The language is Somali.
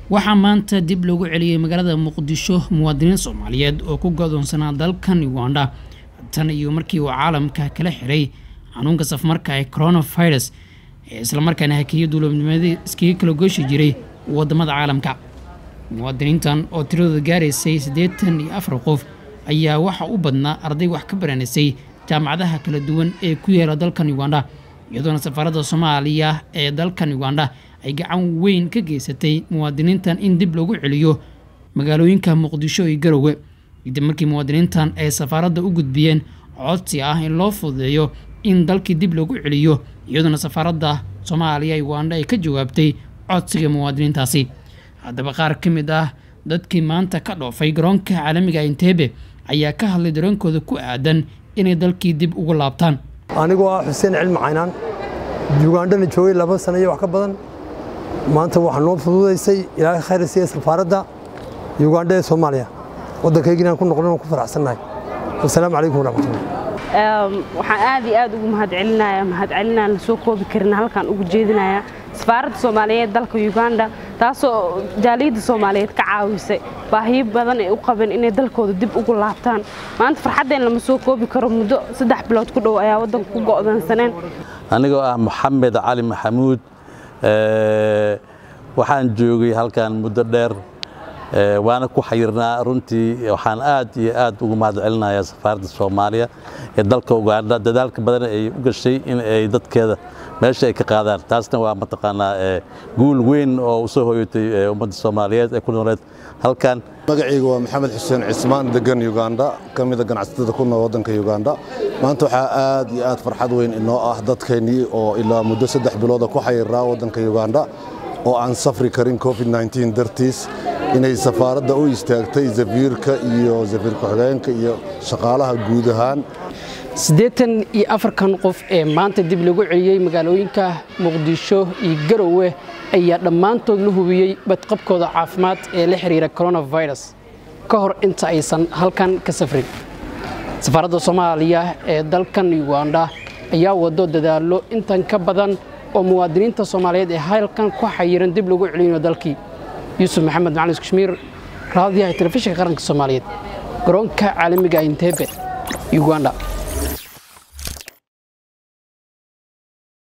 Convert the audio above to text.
waxaa maanta dib loogu celiyey magaalada muqdisho muwaadiniin soomaaliyeed oo ku godoonsanaa dalkan uganda tan iyo markii uu caalamka kala xiray xanuunka safmarka ee coronavirus ee islamarkaana hakiyo duuloobnimadii iskaga kala gooshi jiray wadamada caalamka muwaadiniintan oo tiradooda gaaraysay siddeetan iyo afar qof ayaa waxa u badnaa arday wax ka baranaysay jaamacadaha kala duwan ee ku yaala dalkan uganda iyadoona safaaradda soomaaliya ee dalkan uganda ay gacan weyn ka geysatay muwaadiniintan in dib loogu celiyo magaalooyinka muqdisho iyo garowe kadib markii muwaadiniintan ay safaaradda u gudbiyeen codsi ah in loo fududeeyo in dalkii dib loogu celiyo iyadoona safaaradda soomaaliya uganda ay ka jawaabtay codsiga muwaadiniintaasi haddaba qaar ka mid ah dadkii maanta ka dhoofay garoonka caalamiga intebe ayaa ka hadlay dareenkooda ku aadan inay dalkii dib ugu laabtaan anigoo ah xuseen cilmi caynaan ugandhana joogay laba sano iyo wax ka badan maanta waxaa noo fududaysay ilaahay khayr siiya safaaradda ugandha ee soomaaliya waddankaygiinaan ku noqon ku faraxsannahay wasalaamu calaykum waraxmatullah waxaan aad iyo aad ugu mahadcelinayaa mahadcelinaan la soo koobi karin halkaan ugu jeedinayaa safaaradda soomaaliyeed dalka uganda taasoo jaaliyadda soomaaliyeed ka caawisay baahiyo badan ay u qabeen inay dalkooda dib ugu laabtaan maanta farxaddeen lama soo koobi karo muddo saddex bilood ku dhow ayaa waddanka ku go'doonsaneen anigoo ah maxamed cali maxamuud waxaan joogay halkan muddo dheer waana ku xayirnaa runtii waxaan aad iyo aad ugu mahadcelinayaa safaaradda soomaaliya ee dalka uganda dadaalka badan ay u gashay in ay dadkeeda meesha ay ka qaadaan taasna waa mataqaanaa guul weyn oo usoo hoyatay ummadda soomaaliyeed ee ku nooleed halkan magacayga waa maxamed xuseen cismaan degan uganda ka mida ganacsatada ku nool waddanka uganda maanta waxaa aad iyo aad farxad weyn inoo ah dadkeennii oo ilaa muddo saddex bilooda ku xayirnaa waddanka uganda oo aan safri karin covid dartiis inay safaaradda u istaagtay safiirka iyo safiir ku-xigeenka iyo shaqaalaha guud ahaan siddeetan iyo afarkan qof ee maanta dib lagu celiyey magaalooyinka muqdisho iyo garowe ayaa dhammaantood la hubiyey badqabkooda caafimaad ee la xiriira coronavirus ka hor inta aysan halkan ka safrin safaaradda soomaaliya ee dalkan uganda ayaa wado dadaallo intan ka badan oo muwaadiniinta soomaaliyeed ee halkan ku xayiran dib lagu celinayo dalkii yuusuf maxamed macalin kashmiir raadiyaha telefishinka qaranka soomaaliyeed garoonka caalamiga intebe uganda